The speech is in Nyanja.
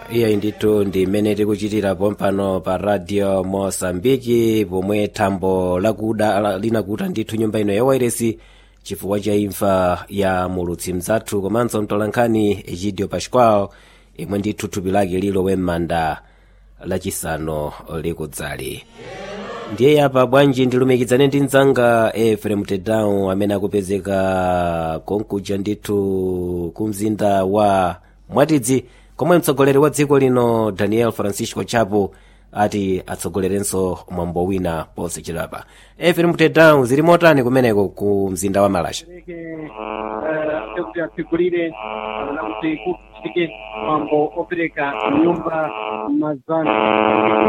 iyayi ndithu ndi imene tikuchitira pompano pa radio mosambiki pomwe thambo lakuda la- linakuta ndithu nyumba ino ya wairesi chifukwa cha imfa ya mulutsi mzathu komanso mtolankhani egidio pascual imwe ndithu thupi lake lilowe m'manda lachisanu likudzali ndiye yapa bwanji ndilumikizane ndi mdzanga efrem tedown amene akupezeka konkuja ndithu ku mzinda wa mwatidzi komwe mtsogoleri wa dziko lino daniel francisco chapo ati atsogolerenso mwambo wina ponse chidapa efrem tedown zili motani kumeneko ku mzinda wa malasha que kuti atsegulire kana kuti kuchitike mwambo opereka nyumba mazana